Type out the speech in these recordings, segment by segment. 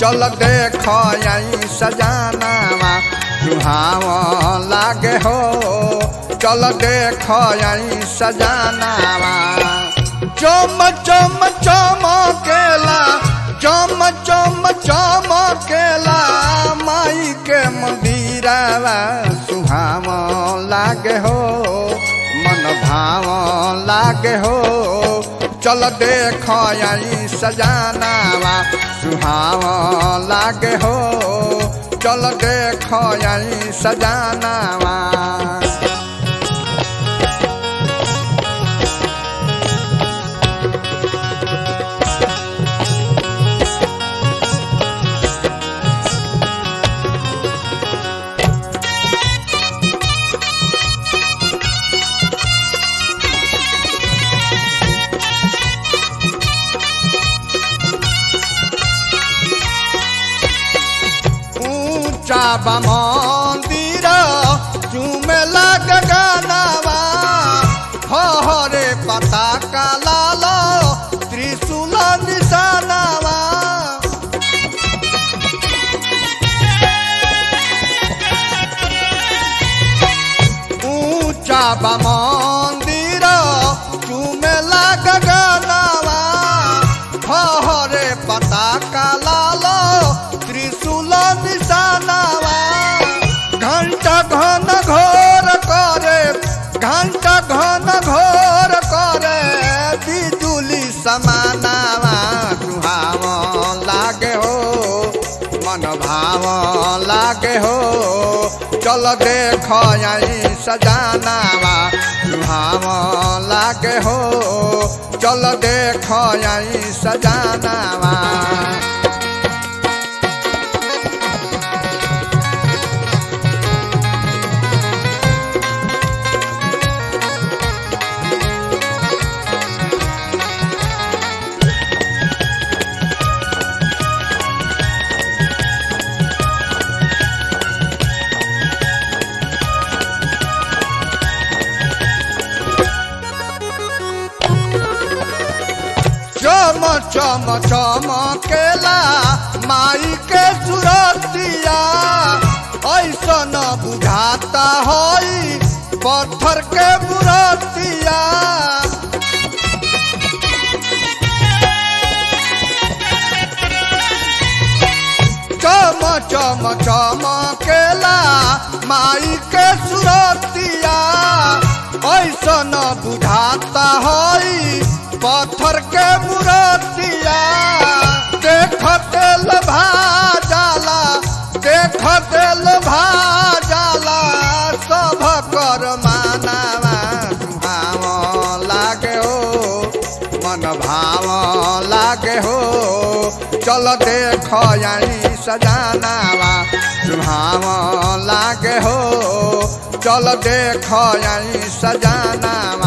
चल देख आई सजानावा सुहाव लागे हो चल देख आई सजानावा चम चम चमकेला चम चम चमकेला माई के मंदिरवा सुहाव लागे हो मन भाव लागे हो चल देख आई सजानावा सुहाव लागे हो चल देख आई सजानावा ऊंचा बा मंदिर चूमे लग गानावा हरे पता का लाल त्रिशूल निशानावा ऊंचा बा मंदिर चूमे लग गानावा हरे पता का लाल त्रिशूल निशानावा घंटा घन घोर करे घंटा घन घोर करे बिजुली समानावा सुहाव लागे हो मन भाव लागे हो चल देख आई सजानावा सुहाव लागे हो चल देख आई सजानावा चम चम चमकेला माई के सुरतिया ऐसन बुझाता हई पत्थर के बुरतिया चम चम चमकेला माई के सुरतिया ऐसन बुझाता हई पत्थर के मूर्तिया देख तेल भाजाला देख तेल भाजाला सब कर मानावा सुहाव लागे हो मन भाव लागे हो चल देख आई सजानावा सुहाव लागे हो चल देख आई सजानावा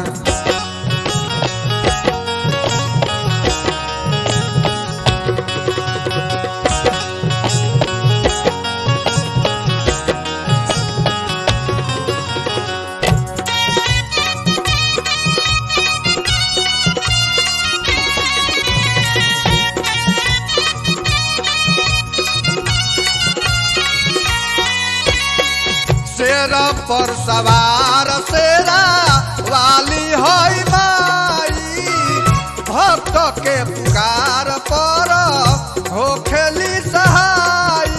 शेर पर सवार शेरा वाली हई माई भक्त के पुकार पर हो खेली सहाई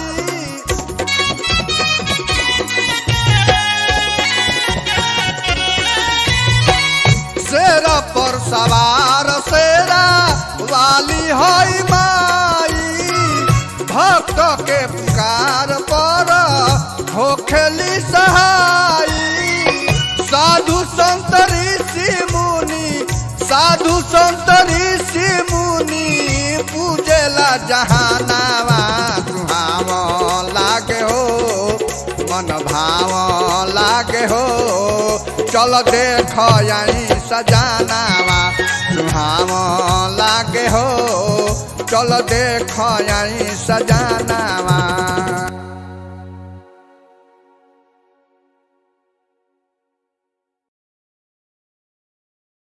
शेर पर सवार शेरा वाली हई माई भक्त के पुकार पर हो खेली सहाई साधु संत ऋषि मुनि साधु संत ऋषि मुनि पूजेला जहानावा सुहाव लागे हो मन भाव लागे हो चल देख आई सजानावा सुहाव लागे हो चल देख आई सजानावा